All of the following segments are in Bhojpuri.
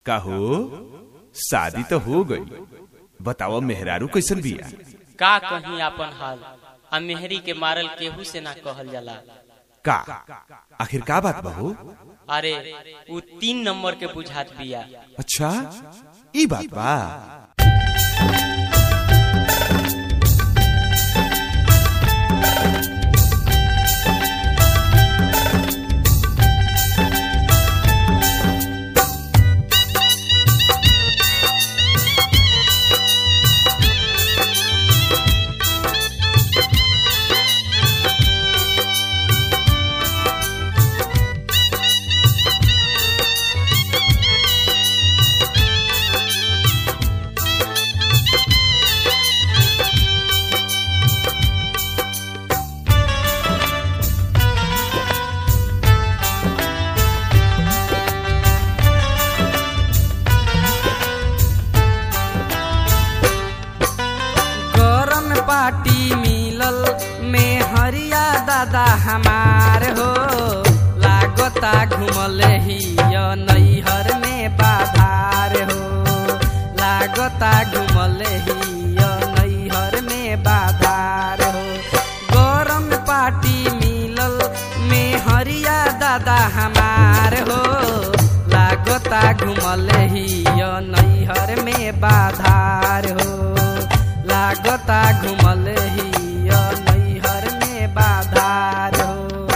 काहो शादी तो हो गई बताओ मेहरारू कैसन बिया का कहीं आपन हाल आ मेहरी के मारल केहू से ना कहल जाला का आखिर का बात बहू अरे उ तीन नंबर के बुझात बिया अच्छा ई बात बा गरम पार्टी मिलल में हरिया दादा हमार हो लागता घुमल ही नैहर में बाधार हो लागता घुमल ही नैहर में बाधार हो गरम पार्टी मिलल में हरिया दादा हमार हो लागता घुमल ही नैहर में बाधार हो लागता घुमल ही नैहर में बाधार हो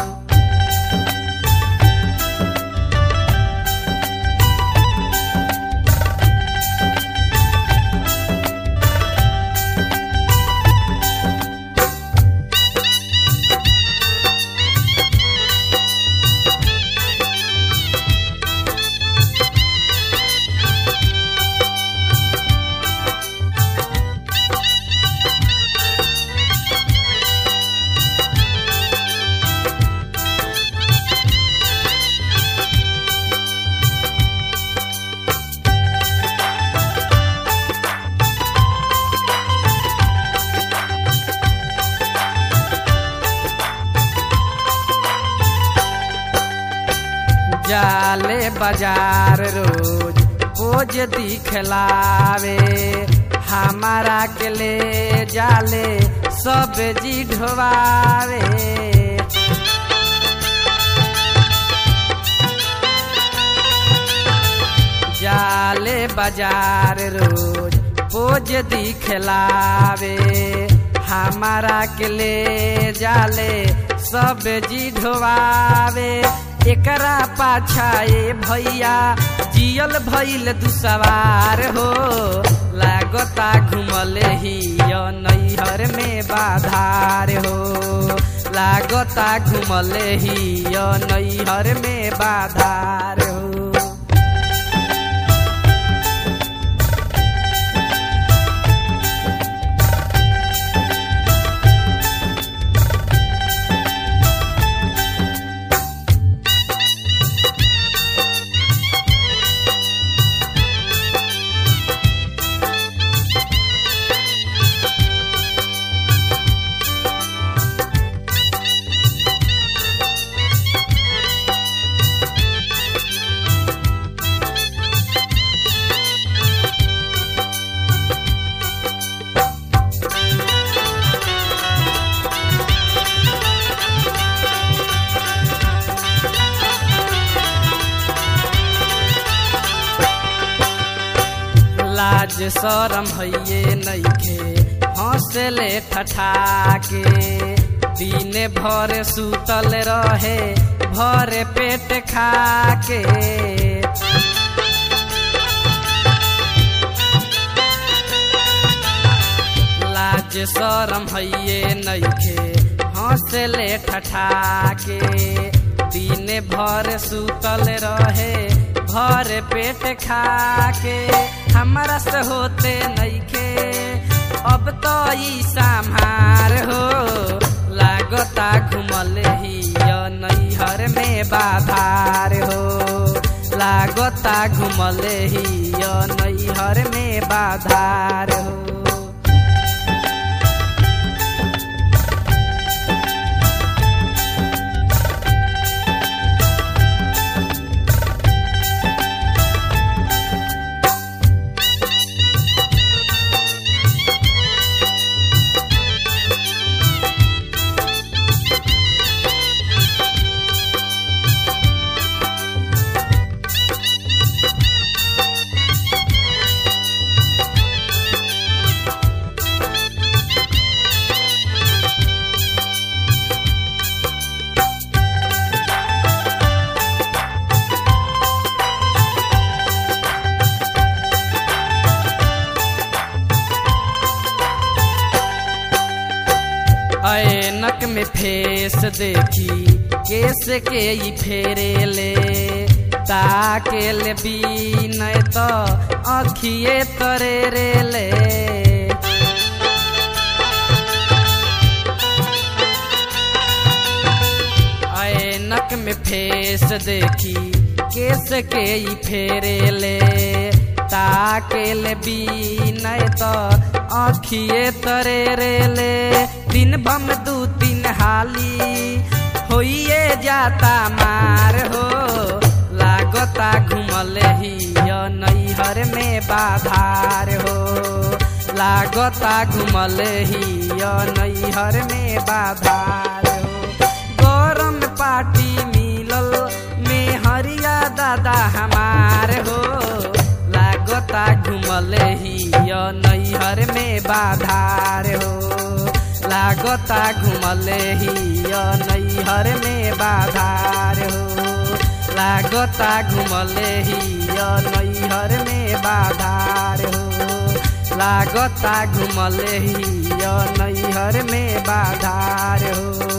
जाले बाजार रोज पोज दिखलावे हमारा के ले जाले सब्जी ढोवावे जाले बाजार रोज पोज दिखलावे हमारा के ले जाले सब्जी ढोवावे एकरा पाछा ए भैया जियल भइल दुसवार हो लागता घुमल ही नैहर में बाधार हो लागता घुमल ही नैहर में बाधार हो लाज शरम भइए नइखे हंसले ठठा के दिन भर सुतल रहे भर पेट खा के लाज शरम भइए नइखे हंसले ठठा के दिन भर सुतल रहे भर पेट खा के हमरा से होते नइखे अब तो ई संहार हो लागता घुमल ही नैहर में बाधार हो लागता घुमल ही नैहर में बाधार हो में फेस देखी केस के ई फेरे ले ताके ले बीनय तो अखिए तरे रे ले ऐनक में फेस देखी केस के ई फेरे ले ताके ले बीनय तो अखिए तरे रे ले दिन बम दू तीन हाली होइए जाता मार हो लागता घुमल ही नैहर में बाधार हो लागता घुमल ही नैहर में बाधार हो गरम पार्टी मिलल में हरिया दादा हमार हो लागता घुमल ही नैहर में बाधार हो लागता घुमल ही नैहर में बाधार हो लागता घुमल ही नैहर में बाधार हो लागता घुमल ही नैहर में बाधार हो